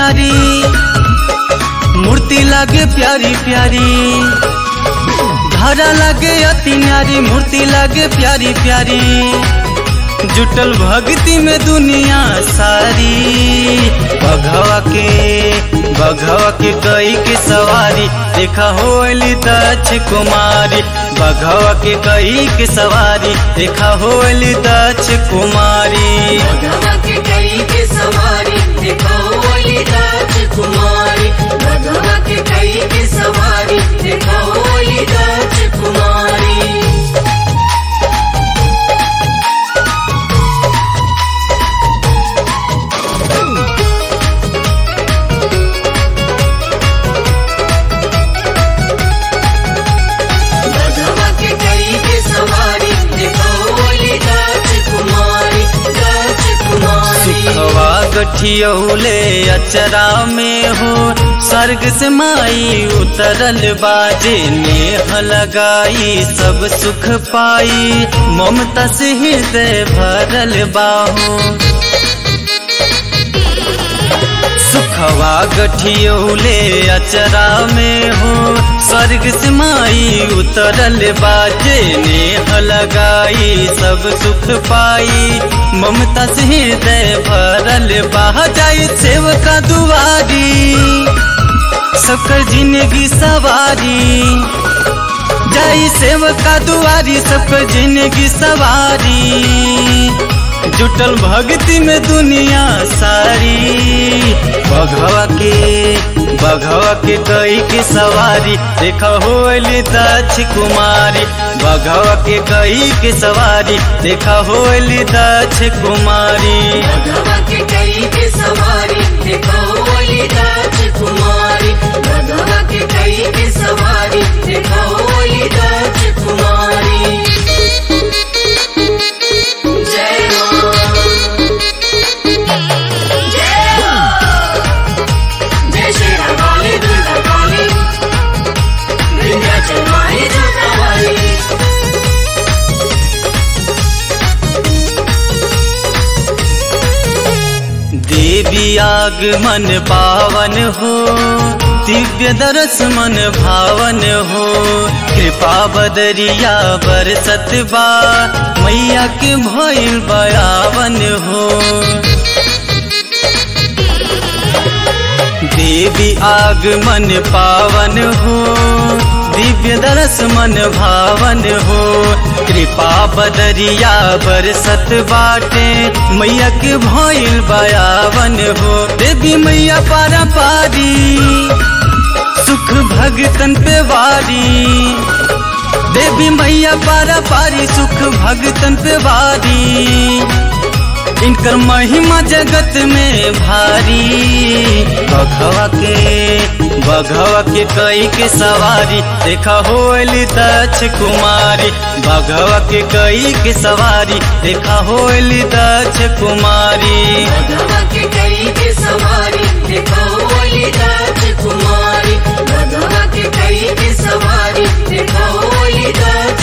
न्यारी मूर्ति लागे प्यारी प्यारी धारा लागे अति न्यारी मूर्ति लागे प्यारी प्यारी जुटल भक्ति में दुनिया सारी बघवा के बघवा के कई के सवारी देखा होली दक्ष कुमारी बघवा के कई के सवारी देखा होली दक्ष कुमारी भगवा के कई के सवारी देखो ओली राजकुमारी भगवा के कई के सवारी देखो ओली राजकुमारी भगवा के कई के सवारी देखो ओली राजकुमारी राजकुमारी सुखवा गठियौले अचरा में हो स्वर्ग से माई उतरल बाजे नेह लगाई सब सुख पाई ममता से हृदय भरल बाहो सुखवा गठियौले अचरा में हो स्वर्ग से माई उतरल बाजे नेह लगाई सब सुख पाई ममता से हृदय भरल बा जाई सेवका दुआरी सबकर जिंदगी सवारी जाई सेवका दुआरी सबकर जिंदगी सवारी जुटल भक्ति में दुनिया सारी बघवा के बघवा के कई के सवारी देखा होली दक्ष कुमारी बघवा के कई के सवारी देखा होली दक्ष कुमारी भगवा के कई के सवारी देखो ओली राजकुमारी भगवा के कई के सवारी देखो ओली राजकुमारी जय मां जय मां जय श्री राम काली दुर्गा काली विंध्याचल माई दुर्गा वाली देवी आगमन पावन हो दिव्य दरस मन भावन हो कृपा बदरिया बरसत बा मैया के भइल बयावन हो देवी आगमन पावन हो दिव्य दरस मन भावन हो कृपा बदरिया बरसत बाटे मैया के भइल बयावन हो देवी मैया पारा पारी सुख भगतन पे वारी देवी मैया पारा पारी सुख भगतन पे वारी इनकर महिमा जगत में भारी बघवा के बघवा के कई के सवारी देखा होली दक्ष कुमारी बघवा के कई के सवारी देखा होली दक्ष कुमारी भगवा के कई के सवारी देखो ओली राजकुमारी भगवा के कई के सवारी देखो ओली राजकुमारी